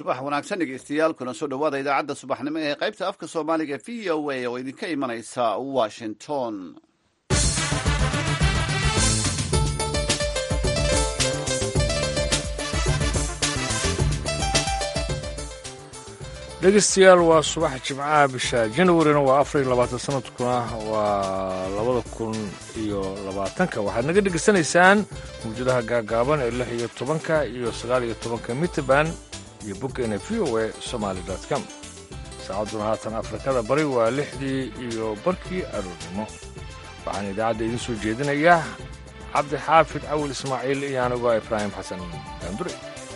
subax wanaagsan dhegeystayaal kuna soo dhowaada idaacadda subaxnimo ee qaybta afka soomaaliga v o a oo idinka imanaysa washington dhegeystayaal waa subax jimcaha bisha janawarina waa afar iyo labaatan sanadkuna waa labada kun iyo labaatanka waxaad naga dhegeysanaysaan mawjadaha gaagaaban ee lix iyo tobanka iyo sagaal iyo tobanka mitrband iyo boggeena v o a somaali com saacadduna haatan afrikada bari waa lixdii iyo barkii aroornimo waxaan idaacadda idiin soo jeedinayaa cabdi xaafid cawil ismaaciil iyo anigoo ibraahim xasan daandure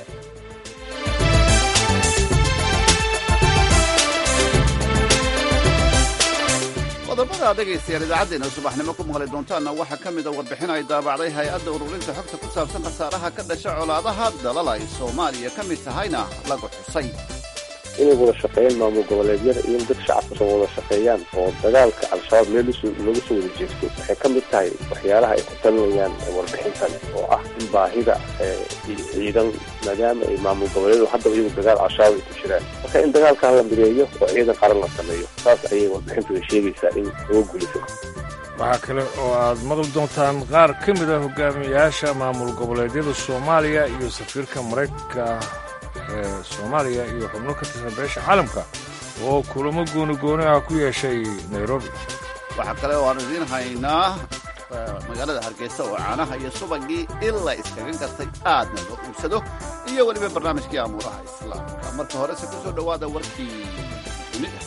qodobada dhegaystayaal idaacaddeena subaxnimo ku maqli doontaanna waxaa ka mida warbixin ay daabacday hay-adda ururinta xogta ku saabsan khasaaraha ka dhasha colaadaha dalal ay soomaaliya ka mid tahayna lagu xusay inay wada shaqeeyaan maamul goboleedyada iyo in dad shacabka soo wada shaqeeyaan oo dagaalka al-shabaab meel looga soo wada jeesto waxay ka mid tahay waxyaalaha ay ku talinayaan warbixintan oo ah in baahida ciidan maadaama ay maamul goboleedyadu haddaba iyagu dagaal al-shabaab ay ku jiraan marka in dagaalkan la mideeyo oo ciidan qaran la sameeyo saas ayay warbixintu ay sheegaysaa in loo guulayso waxaa kale oo aad maqli doontaan qaar ka mid a hogaamiyayaasha maamul goboleedyada soomaaliya iyo safiirka maraykanka ee soomaaliya iyo xubno ka tirsan beesha caalamka oo kulamo gooni-gooni ah ku yeeshay nairobi waxaa kale oo aan idiin haynaa magaalada hargeysa oo caanaha iyo subagii ilaa iskaga gartay aadna loo iibsado iyo weliba barnaamijkii amuuraha islaamka marka horese ku soo dhowaada warkii dunida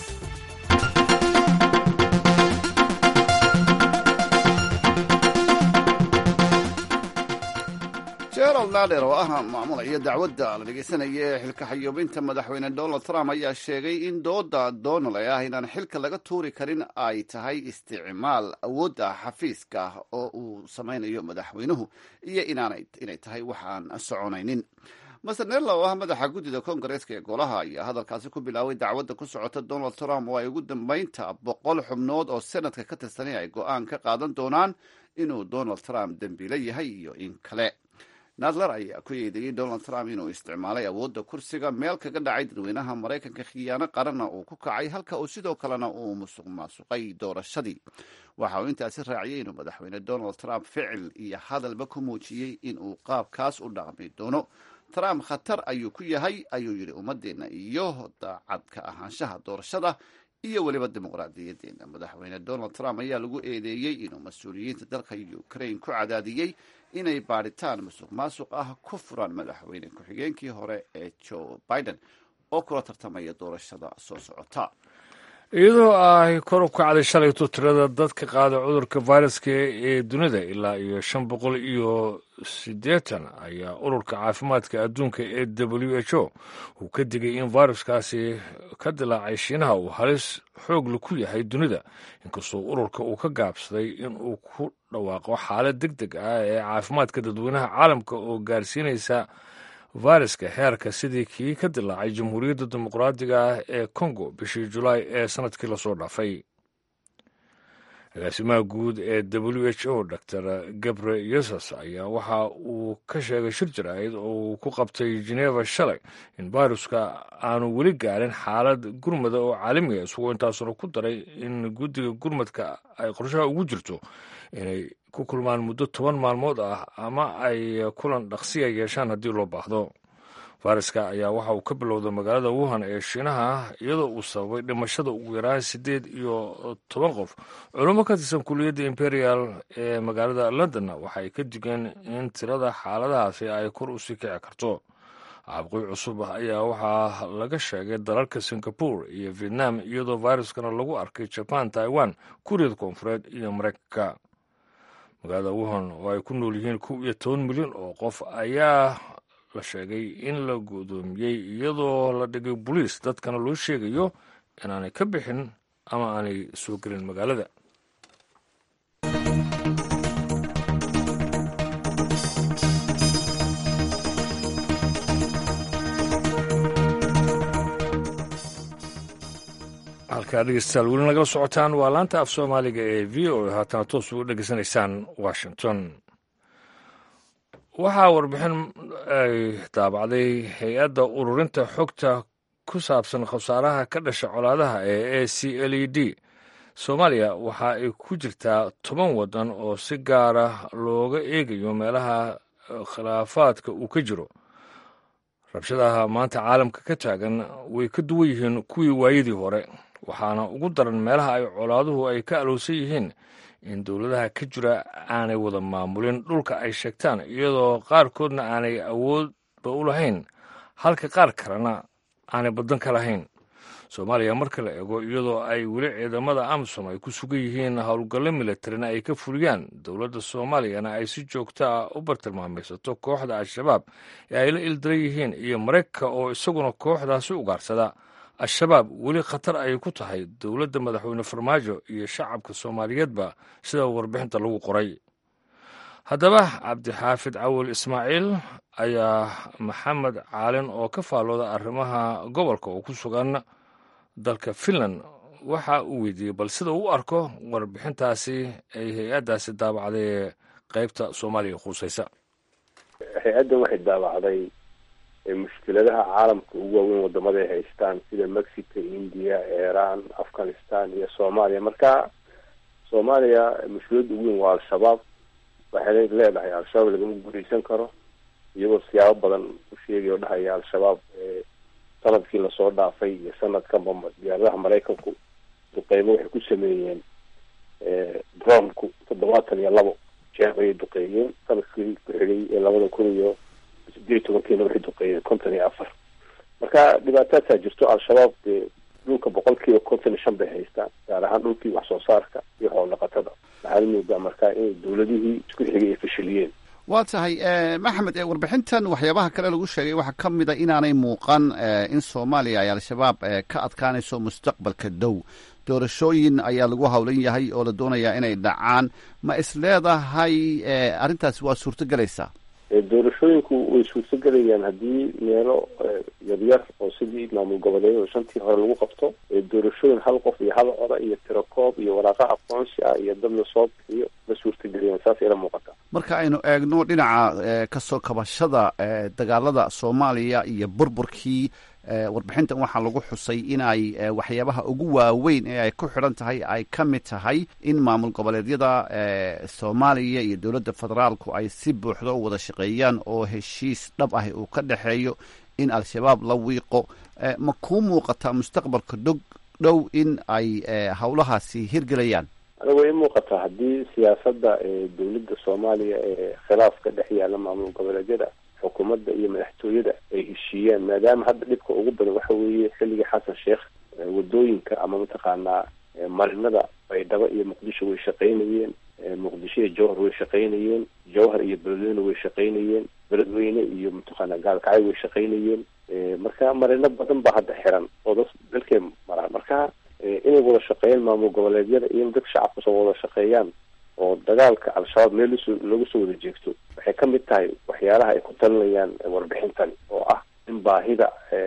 gerald nader oo ah maamulaya dacwadda la dhegaysanaya ee xilka xayuubinta madaxweyne donald trump ayaa sheegay in dooda donald ee ah inaan xilka laga tuuri karin ay tahay isticmaal awoodda xafiiska oo uu samaynayo madaxweynuhu iyo inay tahay wax aan soconaynin master nerla oo ah madaxa guddida kongareeska ee golaha ayaa hadalkaasi ku bilaabay dacwadda ku socota donald trump oo ay ugu dambaynta boqol xubnood oo senadka ka tirsanay ay go-aan ka qaadan doonaan inuu donald trump dembiilo yahay iyo in kale nadler ayaa ku eedeeyey donald trump inuu isticmaalay awoodda kursiga meel kaga dhacay dadweynaha maraykanka khiyaano qaranna uu ku kacay halka uu sidoo kalena uu musuq maasuqay doorashadii waxa uu intaasi raaciyey inuu madaxweyne donald trump ficil iyo hadalba ku muujiyey inuu qaabkaas u dhaqmi doono trump khatar ayuu ku yahay ayuu yidhi ummadeenna iyo daacadka ahaanshaha doorashada iyo weliba dimuqraadiyadeena madaxweyne donald trump ayaa lagu eedeeyey inuu mas-uuliyiinta dalka ukraine ku cadaadiyey inay baadhitaan musuq maasuq ah ku furan madaxweyne ku-xigeenkii hore ee joe biden oo kula tartamaya doorashada soo socota iyadoo ay kor u kacday shalayto tirada dadka qaada cudurka fayraska ee dunida ilaa iyo shan boqol iyo siddeetan ayaa ururka caafimaadka adduunka ee w h o uu ka digay in fayraskaasi ka dilaacay shiinaha uu halis xoogla ku yahay dunida inkastoo ururka uu ka gaabsaday in uu ku dhawaaqo xaalad deg deg ah ee caafimaadka dadweynaha caalamka oo gaarsiinaysa fayraska heerka sidii kii ka dilaacay jamhuuriyadda dimuqraadiga ah ee congo bishii julaay ee sanadkii lasoo dhaafay agaasimaha guud ee w h o dor gabre yesus ayaa waxa uu ka sheegay shir jaraa'id oo uu ku qabtay geneva shalay in fayruska aanu weli gaarin xaalad gurmada oo caalamiga isagoo intaasuna ku daray in guddiga gurmadka ay qorshaha ugu jirto inay ku kulmaan muddo toban maalmood ah ama ay kulan dhaqsiya yeeshaan haddii loo baahdo fayraska ayaa waxa uu ka bilowday magaalada wuhan ee shiinaha iyadoo uu sababay dhimashada ugu yaraan siddeed iyo toban qof culummo ka tirsan kuliyadda imperial ee magaalada londonna waxay ka digeen in tirada xaaladahaasi ay kor usii kici karto caabuqii cusub ayaa waxaa laga sheegay dalalka singapore iyo vietnam iyadoo fayraskana lagu arkay jaban taiwan kuuriyada koonfureed iyo maraykanka magaalada wuhan oo ay ku nool yihiin kow iyo toban milyan oo qof ayaa la sheegay in la gudoomiyey iyadoo la dhigay boliis dadkana loo sheegayo inaanay ka bixin ama aanay soo gelin magaalada halkaa dhegeystayaal weli nagala socotaan waa laanta af soomaaliga ee v o haatana toos ugu dhegeysanaysaan washington waxaa warbixin ay daabacday hay-adda ururinta xogta ku saabsan khasaaraha ka dhasha colaadaha ee a c l e d soomaaliya waxa ay ku jirtaa toban waddan oo si gaara looga eegayo meelaha khilaafaadka uu ka jiro rabshadaha maanta caalamka ka taagan way ka duwan yihiin kuwii waayadii hore waxaana ugu daran meelaha ay colaaduhu ay ka alowsan yihiin in dowladaha ka jira aanay wada maamulin dhulka ay sheegtaan iyadoo qaarkoodna aanay awoodba u lahayn halka qaar kalena aanay baddan ka lahayn soomaaliya marka la eego iyadoo ay weli ciidamada amisom ay ku sugan yihiin howlgallo militarina ay ka fuliyaan dowladda soomaaliyana ay si joogto ah u bartilmaamaysato kooxda al-shabaab ee ay la ildaran yihiin iyo maraykanka oo isaguna kooxdaasi ugaarsada al-shabaab weli khatar ayay ku tahay dowladda madaxweyne farmaajo iyo shacabka soomaaliyeedba sida warbixinta lagu qoray haddaba cabdixaafid cawil ismaaciil ayaa maxamed caalin oo ka faallooda arrimaha gobolka oo ku sugan dalka finland waxa uu weydiiyey bal sida uu u arko warbixintaasi ay hay-addaasi daabacday ee qeybta soomaaliya khuusaysa hay-addan waxay daabacday mushkiladaha caalamka ugu waaweyn wadamada ay haystaan sida mexico india iran afghanistan iyo soomaaliya marka soomaaliya mushkiladda ugu weyn waa al-shabaab waxay leedahay al-shabaab lagama guuleysan karo iyagoo siyaabo badan u sheegaya o dhahaya al-shabaab sanadkii lasoo dhaafay iyo sanadkanba diyaaradaha maraykanku duqeymo waxay ku sameeyeen dronku toddobaatan iyo labo jeer ayay duqeeyeen sanadkii ku xigay ee labada kun iyo sideed iyo tobankiina waxay duqeeyeen konton iyo afar marka dhibaataasaa jirto al-shabaab dee dhulka boqolkiiba konton iyo shan bay haystaan gaar ahaan dhulkii wax soo saarka iyo xool dhaqatada waxaa la moodaa marka inay dowladihii isku xigay ay fashiliyeen waa tahay maxamed warbixintan waxyaabaha kale lagu sheegay waxaa ka mid a inaanay muuqan in soomaaliya ay al-shabaab ka adkaanayso mustaqbalka dow doorashooyin ayaa lagu howlan yahay oo la doonayaa inay dhacaan ma is leedahay arrintaasi waa suurto gelaysaa doorashooyinku way suurtogelayaan haddii meelo yaryar oo sidii maamul goboleed oo shantii hore lagu qabto doorashooyin hal qof iyo hal coda iyo tirakoob iyo waraaqa aqoonsi ah iyo dad lasoo bixiyo ma suurtagelayaan saasay la muuqataa marka aynu eegno dhinaca kasoo kabashada dagaalada soomaaliya iyo burburkii warbixintan waxaa lagu xusay inay waxyaabaha ugu waaweyn ee ay ku xidhan tahay ay ka mid tahay in maamul goboleedyada soomaaliya iyo dowladda federaalku ay si buuxda u wada shaqeeyaan oo heshiis dhab ah uu ka dhexeeyo in al-shabaab la wiiqo ma kuu muuqataa mustaqbalka dog dhow in ay howlahaasi hirgelayaan aniga way muuqataa haddii siyaasadda dowladda soomaaliya ee khilaafka dhex yaalla maamul goboleedyada xukuumadda iyo madaxtooyada ay heshiiyaan maadaama hadda dhibka ugu badan waxa weeye xilligii xasan sheekh wadooyinka ama mataqaanaa marinada baydhabo iyo muqdisho way shaqaynayeen muqdisho iyo jowhar way shaqaynayeen jowhar iyo beledweyne way shaqaynayeen beledweyne iyo mataqaanaa gaalkacyo way shaqaynayeen marka marino badan baa hadda xiran oo da dalkay maraan marka inay wada shaqeeyaan maamul goboleedyada iyo in dadka shacabka soo wada shaqeeyaan oo dagaalka al-shabaab meel lasoo looga soo wada jeegto waxay ka mid tahay waxyaalaha ay ku talinayaan warbixintani oo ah in baahida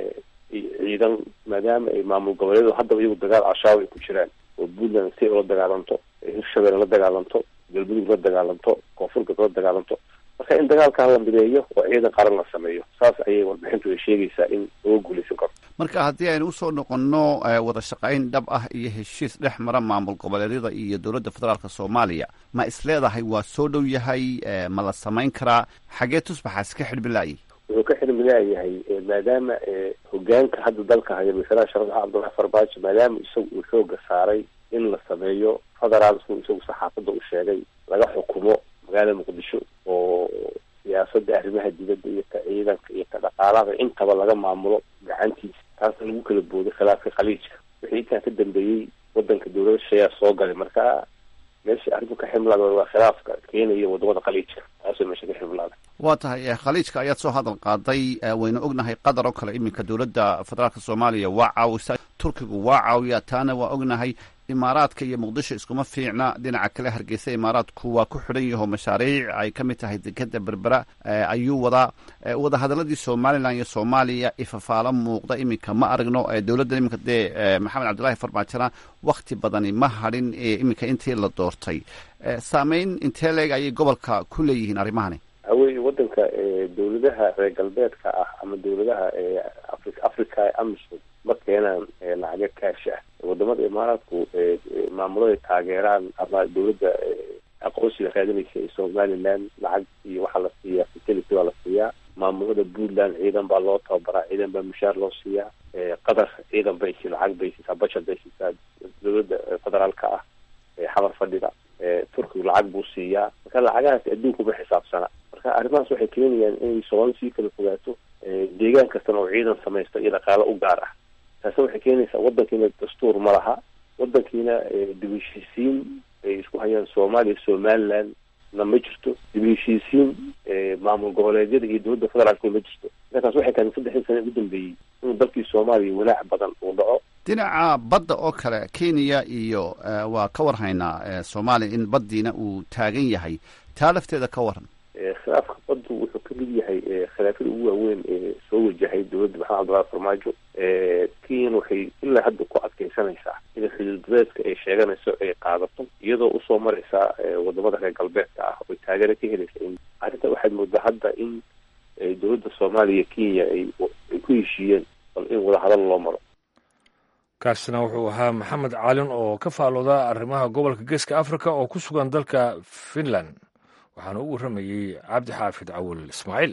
ciidan maadaama ay maamul goboleedu haddaba iyagu dagaal al-shabaab ay ku jiraan oo puntland si la dagaalanto hirshabelle la dagaalanto galmudug la dagaalanto koonfurgalb la dagaalanto marka in dagaalkaa la mideeyo oo ciidan qaran la sameeyo saas ayay warbixintu ay sheegaysaa in looga guuleysan karo marka haddii aynu usoo noqonno wada shaqayn dhab ah iyo heshiis dhex mara maamul goboleedyada iyo dowladda federaalk soomaaliya ma is leedahay waa soo dhow yahay ma la samayn karaa xagee tusbaxaasi ka xidhmilaayay wuxuu ka xidhmilaayahay maadaama hogaanka hadda dalka haya masalaha sharadaha cabdullahi farbaajo maadaama isagu uu xooga saaray in la sameeyo federaalku isagu saxaafadda u sheegay laga xukumo magaalada muqdisho oo siyaasadda arrimaha dibadda iyo ka ciidanka iyo ka dhaqaalaha intaba laga maamulo gacantiisa taasna lagu kala booday khilaafka khaliijka wixii intaa ka dambeeyey wadanka dowlada shayaa soo galay marka meesha arrinku ka ximlaada waa khilaafka keenaya wadamada khaliijka taasoo meesha ka ximlaada waa tahay khaliijka ayaad soo hadal qaaday waynu ognahay qatar oo kale iminka dowladda federaalk soomaaliya waa caawisa turkigu waa caawiya taana waa ognahay imaaraadka iyo muqdisho iskuma fiicna dhinaca kale hargeysa imaaraadku waa ku xidhan yaho mashaariic ay ka mid tahay dekeda berbera ayuu wadaa wadahadaladii somalilan iyo soomaaliya ifafaalo muuqda iminka ma aragno dowladda iminka dee maxamed cabdullaahi farmaajona wakti badani ma hadhin iminka intii la doortay saameyn intee leeg ayay gobolka ku leeyihiin arrimahani hawey wadanka dawladaha reer galbeedka ah ama dawladaha afri africa amisom ma keenaan lacaga kaash ah wadamada imaaraadku maamulada taageeraan ama dawladda aqoonsiga raadinaysa ee somaliland lacag iyo waxaa la siiyaa facility waa la siiyaa maamulada puntland ciidan baa loo tababaraa ciidan baa mushaar loo siiyaa qatar ciidan bay si lacag bay siisaa bashar bay siisaa dawladda federaalka ah xamar fadhida turkigu lacag buu siiyaa marka lacagahaas adduunkuma xisaabsana marka arrimahaas waxay keenayaan inay soomaali sii kala fogaato deegaan kastana oo ciidan samaysto iyo dhaqaalo u gaar ah taasi waxay keenaysaa wadankiina dastuur ma laha wadankiina dibheshiisiin ay isku hayaan soomaaliya somaliland na ma jirto dibheshiisiin maamul goboleedyada iyo dowladda federaalka ma jirto markaas waxay tahay saddexdii sana ugu dambeeyey inuu dalkii soomaaliya walaac badan uu dhaco dhinaca badda oo kale kenya iyo waa ka warhaynaa soomaaliya in baddiina uu taagan yahay taa lafteeda ka waran khilaafka baddu wuxuu ka mid yahay khilaafyada ugu waaweyn ee soo wajahay dowladda maxamed abdullahi farmaajo kenyan waxay ilaa hadda ku adkeysanaysaa in xuduudbadeedka ay sheeganayso ay qaadato iyadoo usoo maraysaa wadamada reer galbeedka ah oy taageero ka helaysa in arrinta waxaad moodaa hadda in dowladda soomaaliya kenya ay ay ku heshiiyeen bal in wadahadal loo maro kaasina wuxuu ahaa maxamed caalin oo ka faalooda arrimaha gobolka geeska africa oo ku sugan dalka finland waxaana u warramayey cabdi xaafid cawil ismaaciil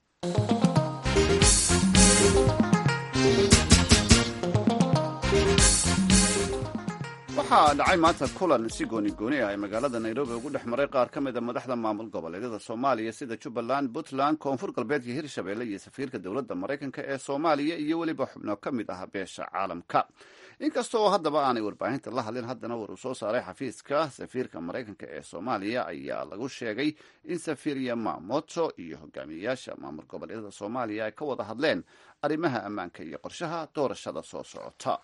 waxaa dhacay maanta kulan si gooni gooni ah ee magaalada nairobi ugu dhex maray qaar ka mida madaxda maamul goboleedyada soomaaliya sida jubbaland puntland koonfur galbeed iyo hirshabelle iyo safiirka dowladda maraykanka ee soomaaliya iyo weliba xubno ka mid ah beesha caalamka inkasta oo haddaba aanay warbaahinta la hadlin haddana war uu soo saaray xafiiska safiirka maraykanka ee soomaaliya ayaa lagu sheegay in safiir yamamoto iyo hogaamiyeyaasha maamul goboleedyada soomaaliya ay ka wada hadleen arrimaha ammaanka iyo qorshaha doorashada soo socota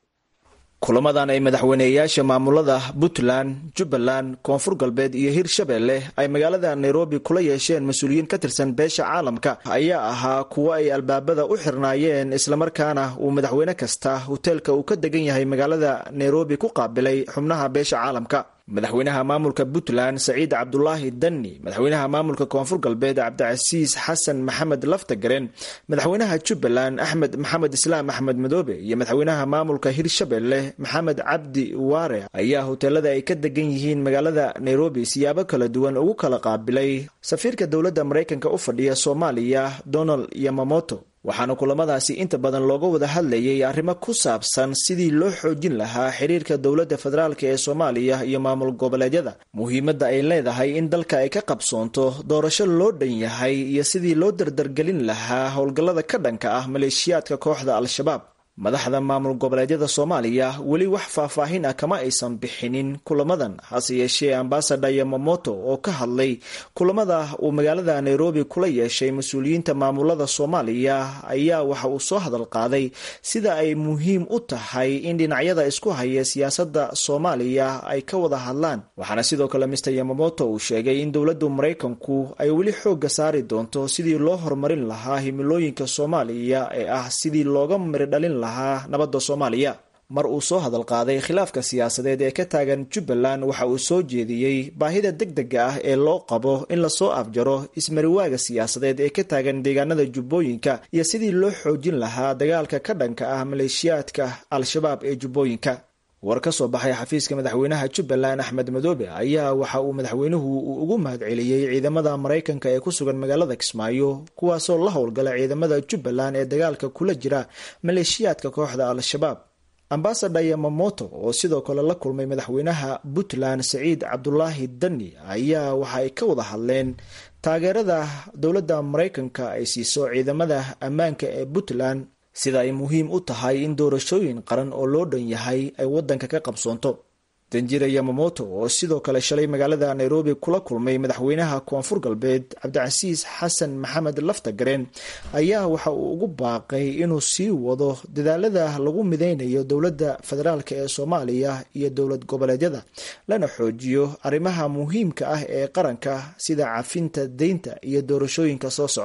kulamadan ay madaxweyneyaasha maamulada puntland jubbaland koonfur galbeed iyo hirshabelle ay magaalada nairobi kula yeesheen mas-uuliyiin ka tirsan beesha caalamka ayaa ahaa kuwo ay albaabada u xirnaayeen islamarkaana uu madaxweyne kasta hoteelka uu ka degan yahay magaalada nairobi ku qaabilay xubnaha beesha caalamka madaxweynaha maamulka puntland saciid cabdulaahi danni madaxweynaha maamulka koonfur galbeed cabdicasiis xasan maxamed laftagaren madaxweynaha jubbaland axmed maxamed islaam axmed madoobe iyo madaxweynaha maamulka hirshabelle maxamed cabdi waare ayaa hoteelada ay ka degan yihiin magaalada nairobi siyaabo kala duwan ugu kala qaabilay safiirka dowladda maraykanka u fadhiya soomaaliya donald yamamoto waxaana kulamadaasi inta badan looga wada hadlayay arrimo ku saabsan sidii loo xoojin lahaa xiriirka dowladda federaalk ee soomaaliya iyo maamul goboleedyada muhiimadda ay leedahay in dalka ay ka qabsoonto doorasho loo dhan yahay iyo sidii loo dardargelin lahaa howlgallada ka dhanka ah maleeshiyaadka kooxda al-shabaab madaxda maamul goboleedyada soomaaliya weli wax faahfaahin ah kama aysan bixinin kulamadan hase yeeshee ambasador yamamoto oo ka hadlay kulamada uu magaalada nairobi kula yeeshay mas-uuliyiinta maamulada soomaaliya ayaa waxa uu soo hadal qaaday sida ay muhiim u tahay in dhinacyada isku haya siyaasadda soomaaliya ay ka wada hadlaan waxaana sidoo kale mister yamamoto uu sheegay in dowladdu maraykanku ay weli xooga saari doonto sidii loo horumarin lahaa himilooyinka soomaaliya ee ah sidii looga miridhalin lahaa nabadda soomaaliya mar uu soo hadal qaaday khilaafka siyaasadeed ee ka taagan jubbaland waxa uu soo jeediyey baahida degdega ah ee loo qabo in lasoo afjaro ismariwaaga siyaasadeed ee ka taagan deegaanada jubbooyinka iyo sidii loo xoojin lahaa dagaalka ka dhanka ah maleeshiyaadka al-shabaab ee jubbooyinka war ka soo baxay xafiiska madaxweynaha jubbaland axmed madoobe ayaa waxa uu madaxweynuhu uu ugu mahadceliyey ciidamada maraykanka ee ku sugan magaalada kismaayo kuwaasoo la howlgala ciidamada jubbaland ee dagaalka kula jira maleeshiyaadka kooxda al-shabaab ambasador yamamoto oo sidoo kale la kulmay madaxweynaha puntland saciid cabdulaahi danni ayaa waxa ay ka wada hadleen taageerada dowladda maraykanka ay siiso ciidamada ammaanka ee puntland sida ay muhiim u tahay in doorashooyin qaran oo loo dhan yahay ay waddanka ka qabsoonto danjira yamamoto oo sidoo kale shalay magaalada nairobi kula kulmay madaxweynaha koonfur galbeed cabdicasiis xasan maxamed laftagareen ayaa waxa uu ugu baaqay inuu sii wado dadaalada lagu mideynayo dowladda federaalk ee soomaaliya iyo dowlad goboleedyada lana xoojiyo arrimaha muhiimka ah ee qaranka sida cafinta deynta iyo doorashooyinka soo socda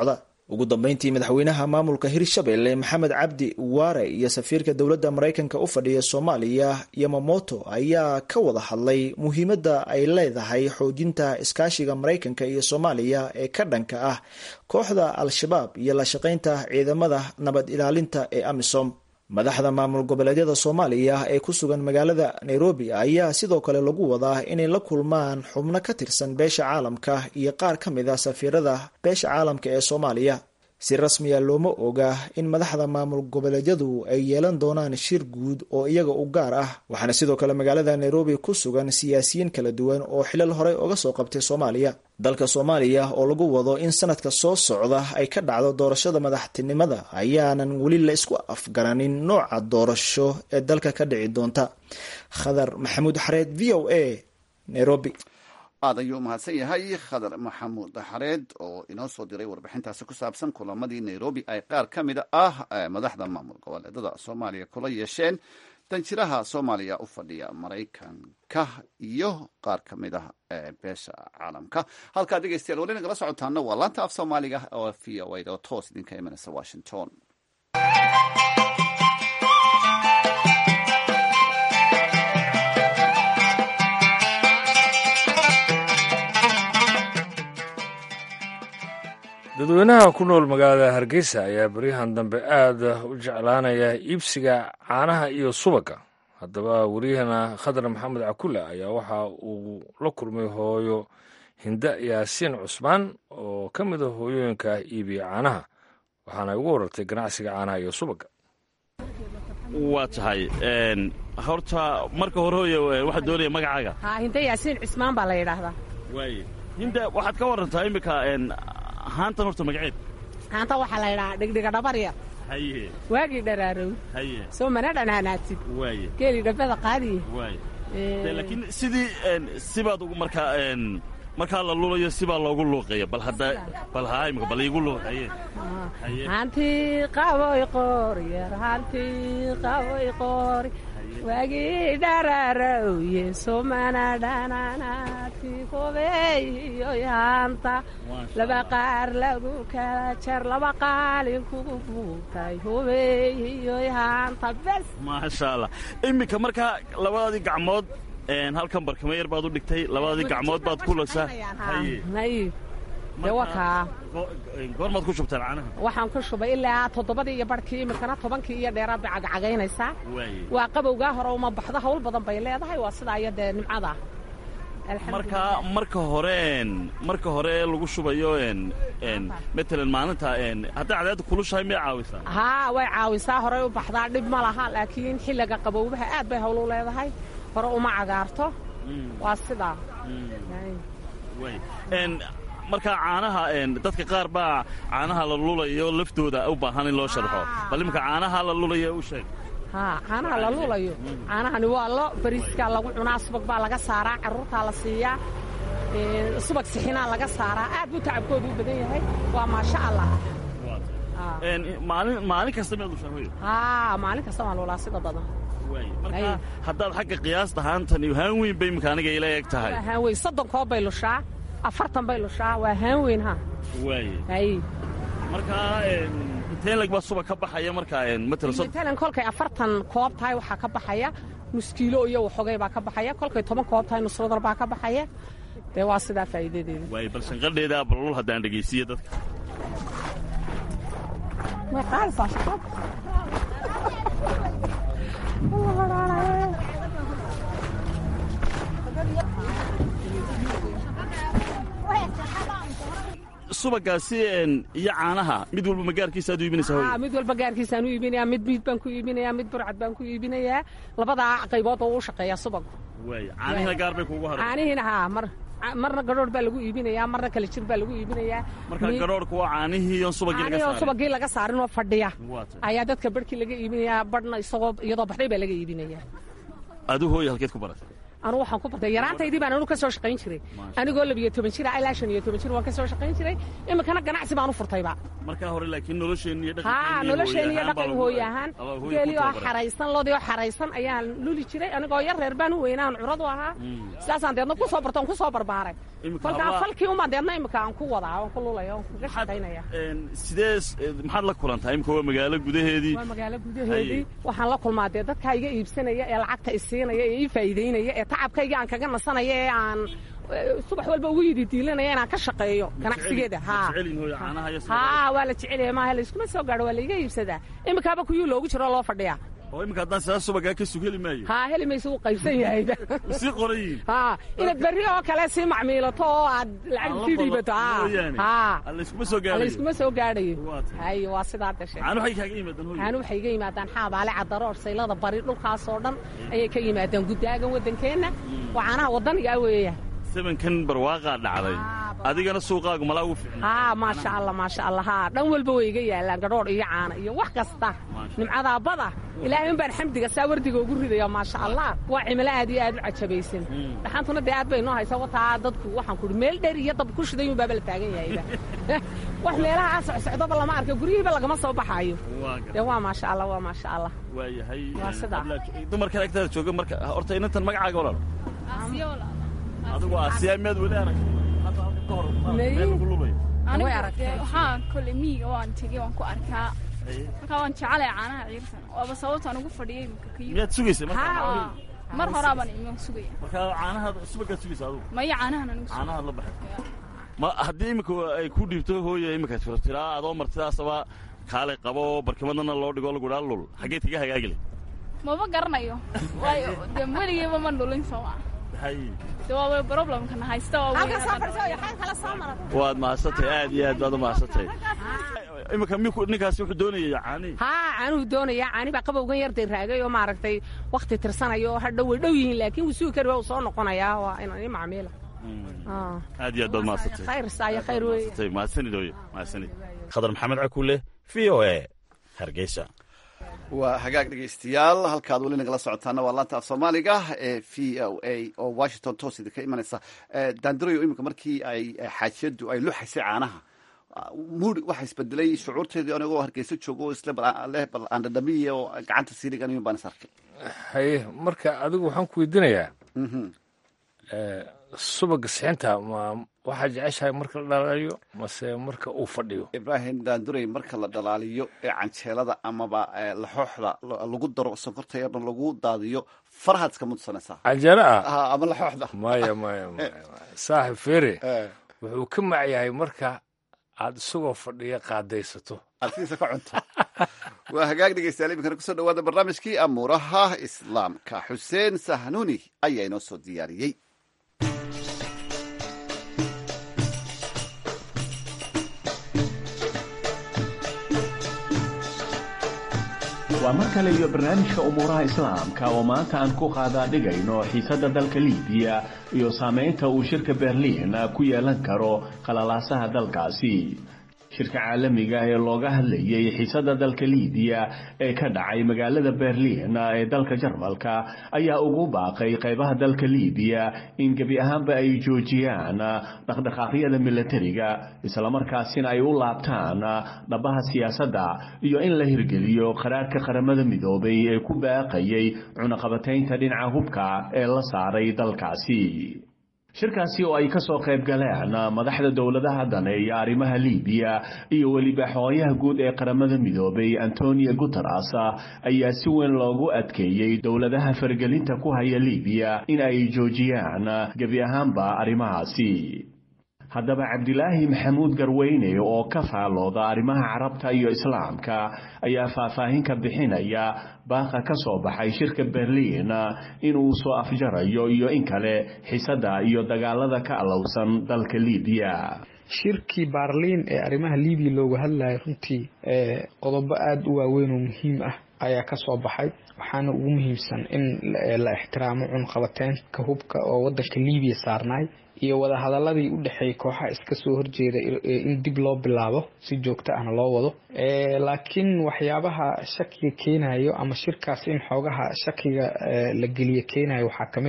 ugu dambeyntii madaxweynaha maamulka hirshabelle maxamed cabdi waare iyo safiirka dowladda maraykanka u fadhiya soomaaliya yamamoto ayaa ka wada hadlay muhiimadda ay leedahay xoojinta iskaashiga maraykanka iyo soomaaliya ee ka dhanka ah kooxda al-shabaab iyo la shaqaynta ciidamada nabad ilaalinta ee amisom madaxda maamul goboleedyada soomaaliya ee ku sugan magaalada nairobi ayaa sidoo kale lagu wadaa inay la kulmaan xubno ka tirsan beesha caalamka iyo qaar ka mid a safiirada beesha caalamka ee soomaaliya si rasmiya looma oga in madaxda maamul goboleedyadu ay yeelan doonaan shir guud oo iyaga u gaar ah waxaana sidoo kale magaalada nairobi ku sugan siyaasiyiin kala duwan oo xilal horey uga soo qabtay soomaaliya dalka soomaaliya oo lagu wado in sanadka soo socda ay ka dhacdo doorashada madaxtinimada ayaanan weli la isku afgaranin nooca doorasho ee dalka ka dhici doonta khadar maxamuud xareed v o a nairobi aad ayuu umahadsan yahay khadar maxamuud xareed oo inoo soo diray warbixintaasi ku saabsan kulamadii nairobi ay qaar ka mid ah madaxda maamul goboleedada soomaaliya kula yeesheen danjiraha soomaaliya u fadhiya maraykanka iyo qaar ka mid ah beesha caalamka halkaa dhegeystayaal weli nagala socotaana waa laanta af soomaaliga oo v o a oo toos idinka imanaysa washington dadweynaha ku nool magaalada hargeysa ayaa beryahan dambe aada u jeclaanaya iibsiga caanaha iyo subagga haddaba wariyahana khadar maxamed cakule ayaa waxa uu la kulmay hooyo hinda yaasiin cusmaan oo ka mid a hooyooyinka iibiya caanaha waxaana ugu warartay ganacsiga caanaha iyo subagga waa tahay horta marka hore hooye waxaa doonaya magacaaga haa hinda yaasiin cismaan baa la yidhaahdaa waaye hinda waxaad ka warantaa iminka haantan horta magaceed haanta waxaa la yidhahaa dhigdhiga dhabar yar haye waagii dharaarow haye soo mana dhanaanaatid waaye geeli dhabbada qaadiye waaye De, laakiin sidii sibaad ugu markaa markaa la lulayo sibaa loogu luuqeeya bal hadda bal haa imika bal iigu luuqeeye haye hantii qaboy qoor yar hantii qaboy qoori waagii dharaarowye soo mana dhanaanaati kobeeyoy haanta laba qaar lagu kala jar laba qaalin kugu buugtay hobeeyoy haanta bes maasha allah iminka markaa labadaadii gacmood halkan barkamo yar baad u dhigtay labadii gacmood baad ku lagsaa haye naiib dee waa kaa goormaad ku shubtaan caanaha waxaan ku shubay ilaa toddobadii iyo barhkii iminkana tobankii iyo dheeraad bay cagcagaynaysaa waaye waa qabowgaa hore uma baxdo hawl badan bay leedahay waa sidaa iyo dee nimcada markaa marka hore marka hore lagu shubayo matalan maalinta hadday cadceedda kulushahay miyay caawisaa haa way caawisaa horey u baxdaa dhib ma laha laakiin xilliga qabowbaha aad bay hawl u leedahay hore uma cagaarto waa sidaa markaa caanaha dadka qaar baa caanaha la lulayo laftooda u baahan in loo sharxo bal iminka caanaha la lulayo u sheeg haa caanaha la lulayo caanahani waa lo bariiskaa lagu cunaa subag baa laga saaraa carruurtaa la siiyaa subag sixinaa laga saaraa aad buu tacabkoodu u badan yahay waa maasha allah maalin maalin kasta miyaad lushaa hooyo haa maalin kasta waan lulaa sida badan marka haddaad xagga qiyaasta haantan iyo haan weyn bay imika aniga ila eg tahay waa haan weyn soddon koob bay lushaa afartan bay lushaa waa haan weyn ha waaye hay markaa inteen lag baa suba ka baxaya markaa matalan matalan kolkay afartan koob tahay waxaa ka baxaya nus kiilo iyo waxoogay baa ka baxaya kolkay toban koob tahay nus wadar baa ka baxaya dee waa sidaa faa'iidadeeda waaye bal shanqadheeda balul haddaan dhegaysiiyo dadka may qaadaysaa shaqada subagaasi iyo caanaha mid walba magaarkiisa aad u iibinaysaa hooyo mid walba gaarkiisaan u iibinayaa mid miid baan ku iibinayaa mid burcad baan ku iibinayaa labadaa qaybood oo u shaqeeyaa subagu waaye caanihina gaar bay kuugu haray caanihiina haa mar marna gadhoodh baa lagu iibinayaa marna kala jir baa lagu iibinayaa marka gadhoodhka waa caanihii on subagii laga caanihii oo saaray subagii laga saarin oo fadhiya Waa tahay. ayaa dadka barhkii laga iibinayaa badhna isagoo iyadoo baxday baa laga iibinayaa adu hooyo halkeed ku baratay anugu waxaan ku bartay yaraantaydii baan anu ka soo shaqayn jiray anigoo labiyo toban jira ilaa shan iyo toban jir waan ka soo shaqayn jiray iminkana ganacsi baan u furtayba markaa hore laakiin nolosheenni iyo haa nolosheen iyo dhaqan hooy ahaan geeli oo xaraysan lodii oo xaraysan ayaan luli jiray anigoo yar reer baan u weynaan curadu ahaa sidaasaan deedna ku soo barto on ku soo barbaaray kolkaa falkii umaan deedna imika aan ku wadaa oon ku lulaya oon kaga shaqaynaya sidee maxaad la kulantaa imika waa magaalo gudaheedii waa magaalo gudaheedii waxaan la kulmaa dee dadkaa iga iibsanaya ee lacagta isiinaya ee ii faa'iidaynaya ee tacabkayga aan kaga nasanaya ee aan subax walba ugu yidi diilanaya inaan ka shaqeeyo ganacsigeeda haa waa la jecelyahay maaha layskuma soo gaadho waa laiga iibsadaa imikaaba kuyuu loogu jiro loo fadhiyaa oo imika haddaan sidaa subagaa ka sug heli maayo haa heli maysa wuu qaybsan yahayba sii qoran yihiin haa inaad berri oo kale sii macmiilato oo aad lacag sii dhiibato haa layskuma soo gaadhayo layskuma soo gaadhayo hay waa sidaa dashe caanu waxay kaaga yimaadaan hooy caanu waxay iga yimaadaan xaabaale cadaroor saylada bari dhulkaasoo dhan ayay ka yimaadaan guddaagan waddankeenna waa caanaha waddanigaa weeya sebankan barwaaqaa dhacday adigana suuqaagu malaa ugu fiicna haa maasha allah maasha allah haa dhan walba way iga yaallaan gadhoodh iyo caana iyo wax kasta nimcadaa bada ilaahay un baan xamdiga saa wardiga ugu ridaya maasha allah waa cimilo aad iyo aad u cajabaysan dhaxantuna dee aad bay noo haysa wataa dadku waxaan kuhi meel dheer iyo dab ku shiday unbaaba la taagan yahayba wax meelaha aa socsocdoba lama arka guryihiiba lagama soo baxaayo dee waa maasha allah waa maasha allah waayahay waa sidaa dumarkan agtaada jooga marka horta inantan magacaaga walaal adigu asiyaa miyaad weli aragtay waxaa kole miyiga waan tegey waan ku arkaa markaa waan jecelay caanaha ciirsan waaba sababtaan ugu fadhiyay imika ka miyaad sugaysa mar horaabaan iman sugaya markaa caanahaad subagaad sugaysa adigu maya caanahan anigu caanahaad la baxay ma haddii imika ay ku dhiibto hooya imika tiraa adoo martidaasaba kaalay qabo barkimadana loo dhigo lagu dhaa lul xaggeed kaga hagaagile maba garanayo waayo dee weligeyba ma dhulin sooma de waa problemkana haysta waad mahadsantahay aad iyo aad baad u mahadsantahay imika miku ninkaasi wuxuu doonaya caani haa caanuhu doonaya caani baa qabowgan yar raagay oo maaragtay wakti tirsanayo oo hadhow way dhow yihiin laakiin wuu sugi kari waa uu soo noqonayaa waa inaan ii macmiila aad iyo aad baad mahadsantahay khayr saayo khayr weeye mahadsanid hooye mahadsanid khadar maxamed cakuule v o a hargeysa waa hagaag dhegaystayaal halkaad weli nagala socotaana waa laanta af soomaaliga ee v o a oo washington toos idinka imanaysa daandurayo iminka markii ay xaajiyadu ay luxaysay caanaha muri waxaa isbedelay shucuurteedii anigoo hargeysa joogo oo isle leh bal aan dhadhamiya oo gacanta siiligan baan is arkay haye marka adigu waxaan ku weydiinayaa subaga sixinta ma waxaa jeceshahay marka la dhalaaliyo mase marka uu fadhiyo ibraahim daanduray marka la dhalaaliyo ee canjeelada amaba laxooxda lagu daro sonkorta yarna lagu daadiyo farahaad iska mudsanaysaa canjeelo ah ama laxooxda maya maya maya saaxib fere wuxuu ka macyahay marka aad isagoo fadhiya qaadaysato artiisa ka cunto waa hagaag dhegeystayaal iminkana kusoo dhawaada barnaamijkii amuuraha islaamka xuseen sahnuuni ayaa inoo soo diyaariyey waa mar kale iyo barnaamijka umuuraha islaamka oo maanta aan ku qaadaa dhigayno xiisadda dalka liibiya iyo saamaynta uu shirka berliin ku yeelan karo qalalaasaha dalkaasi shirka caalamiga ee looga hadlayay xiisadda dalka liibiya ee ka dhacay magaalada berliin ee dalka jarmalka ayaa ugu baaqay qaybaha dalka liibiya in gebi ahaanba ay joojiyaan dhaqdhaqaaqyada milatariga islamarkaasina ay u laabtaan dhabaha siyaasadda iyo in la hirgeliyo qaraarka qaramada midoobay ee ku baaqayay cunaqabataynta dhinaca hubka ee la saaray dalkaasi shirkaasi oo ay ka soo qayb galeen madaxda dowladaha daneeya arrimaha liibiya iyo weliba xooyaha guud ee qaramada midoobay antonio guteres ayaa si weyn loogu adkeeyey dowladaha faragelinta ku haya liibiya in ay joojiyaan gebi ahaanba arrimahaasi haddaba cabdilaahi maxamuud garweyne oo ka faalooda arrimaha carabta iyo islaamka ayaa faahfaahin ka bixinaya baaqa ka soo baxay shirka berliin inuu soo afjarayo iyo in kale xisadda iyo dagaalada ka alowsan dalka liibiya shirkii baarliin ee arrimaha liibiya looga hadlayay runtii qodobo aada u waaweyn oo muhiim ah ayaa ka soo baxay waxaana ugu muhiimsan in la ixtiraamo cunqabateenka hubka oo wadanka liibiya saarnaay iyo wadahadaladii u dhexeeyay kooxaha iska soo horjeeda in dib loo bilaabo si joogto ahna loo wado laakiin waxyaabaha shakiga keenayo ama shirkaas in xoogaha shakiga la geliyo keenayo waxaa ka mid ah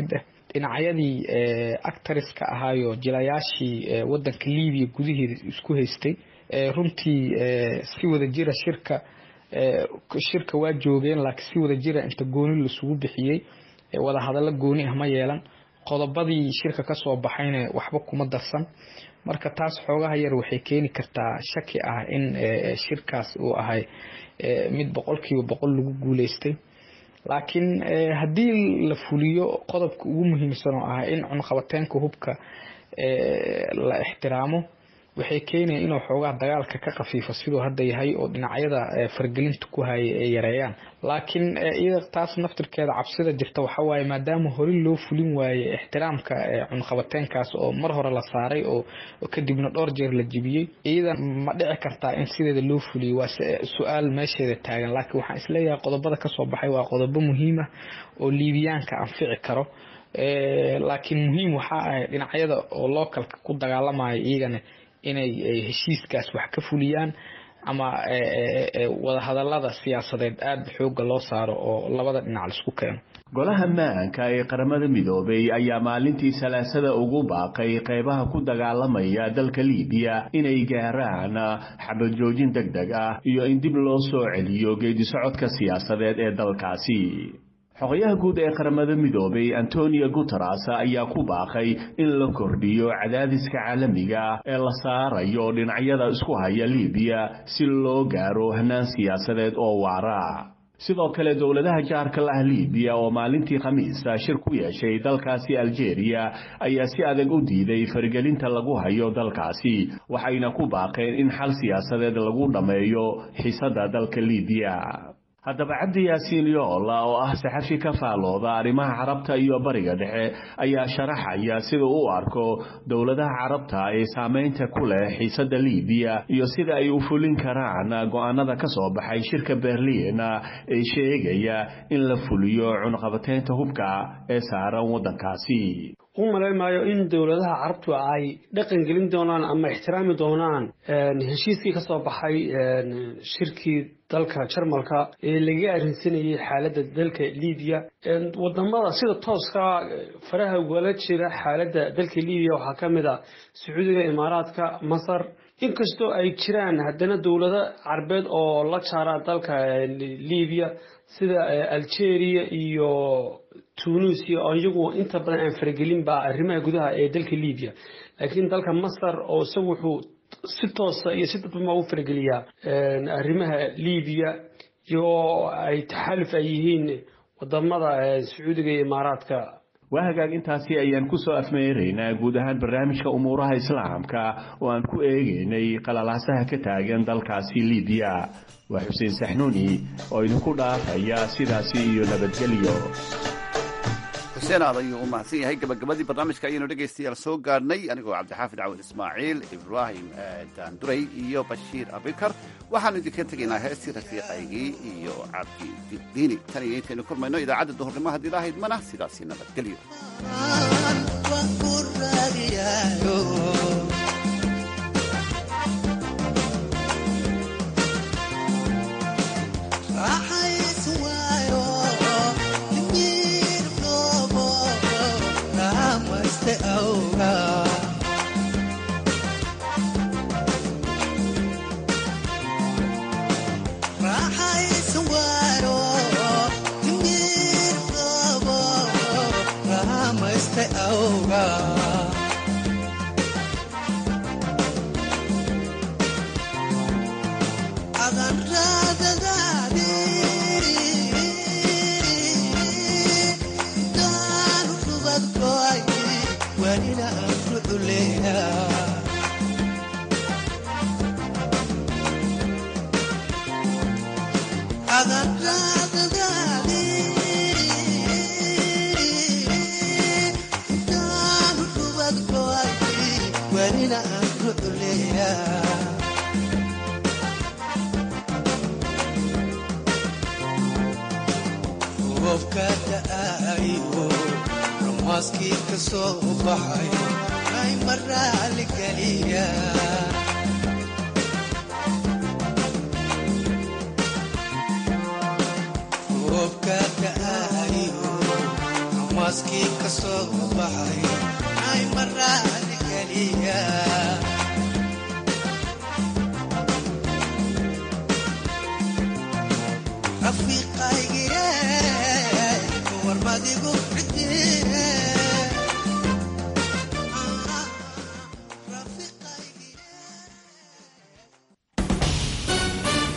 dhinacyadii actariska ahaayo jilayaashii wadanka libiya gudaheeda isku haystay runtii si wada jira shirka shirka waa joogeen laakiin si wada jira inta gooni lasugu bixiyey wada hadallo gooni ah ma yeelan qodobadii shirka kasoo baxayna waxba kuma darsan marka taas xoogaha yar waxay keeni kartaa shaki ah in shirkaas uu ahay mid boqolkiiba boqol lagu guuleystay laakiin haddii la fuliyo qodobka ugu muhiimsan oo ah in cunqabateenka hubka la ixtiraamo waxay keenaya inuu xoogaha dagaalka ka khafiifo siduu hadda yahay oo dhinacyada fargelinta ku haya ay yareeyaan laakiin iyada taas naftirkeeda cabsida jirta waxawaaye maadaama hore loo fulin waaye ixtiraamka cunqabateenkaas oo mar hore la saaray oo kadibna dhowr jeer la jibiyey iyada ma dhici kartaa in sideeda loo fuliyo waa su-aal meesheeda taagan laakiin waxaan isleeyahay qodobada kasoo baxay waa qodobo muhiim ah oo liibiyaanka anfici karo laakiin muhiim waxaa ah dhinacyada oo localka ku dagaalamaya iyagana inay heshiiskaas wax ka fuliyaan ama wadahadalada siyaasadeed aada xooga loo saaro oo labada dhinac laisku keeno golaha maanka ee qaramada midoobay ayaa maalintii salaasada ugu baaqay qeybaha ku dagaalamaya dalka libiya inay gaaraan xabad joojin deg deg ah iyo in dib loo soo celiyo geedisocodka siyaasadeed ee dalkaasi xogayaha guud ee qaramada midoobay antonio guteres ayaa ku baaqay in la kordhiyo cadaadiska caalamiga ee la saarayo dhinacyada isku haya libiya si loo gaaro hanaan siyaasadeed oo waara sidoo kale dowladaha jaarka lah libiya oo maalintii khamiista shir ku yeeshay dalkaasi algeria ayaa si adag u diiday faragelinta lagu hayo dalkaasi waxayna ku baaqeen in xal siyaasadeed lagu dhammeeyo xiisada dalka libiya haddaba cabdi yaasiin yoola oo ah saxafi ka faalooda arrimaha carabta iyo bariga dhexe ayaa sharaxaya sida u arko dowladaha carabta ee saameynta ku leh xiisada libiya iyo sida ay u fulin karaan go-aanada ka soo baxay shirka berliin ee sheegaya in la fuliyo cunqabateynta hubka ee saaran waddankaasi u malayn maayo in dowladaha carabtu ay dhaqan gelin doonaan ama ixtiraami doonaan heshiiskii ka soo baxay shirkii dalka jarmalka ee lagaga arrinsanayay xaaladda dalka libiya wadamada sida tooska faraha ugala jira xaaladda dalka libiya waxaa ka mid a sacuudiga imaaraadka masar inkastoo ay jiraan haddana dowlado carbeed oo la jaara dalka libiya sida algeria iyo tunisia oo iyagu inta badan aan faragelinba arrimaha gudaha ee dalka libiya laakiin dalka masar oo isagu wuxuu si toosa iyo si dadbama u farageliyaa arrimaha libiya iyagoo ay taxaaluf ay yihiin wadamada sacuudiga iyo imaaraadka waa hagaag intaasi ayaan kusoo afmeeraynaa guud ahaan barnaamijka umuuraha islaamka oo aan ku eegaynay qalalaasaha ka taagan dalkaasi libiya waa xuseen saxnuuni oo idinku dhaafaya sidaasi iyo nabadgelyo xuseen aad ayuu u mahadsan yahay gabagabadii barnaamijka ayaynu dhegaystayaal soo gaadhnay anigoo cabdixaafid cawad ismaaciil ibraahim daanduray iyo bashiir abikar waxaanu idinka tegaynaa heestii rafiiqaygii iyo cabdidiini tan iyo intaynu kulmayno idaacadda duhurnimo haddii lahayd mana sidaasi nabadgelyo baaskii ka soo baxay ay maraadi keliya rafiiqaygiye warmadigu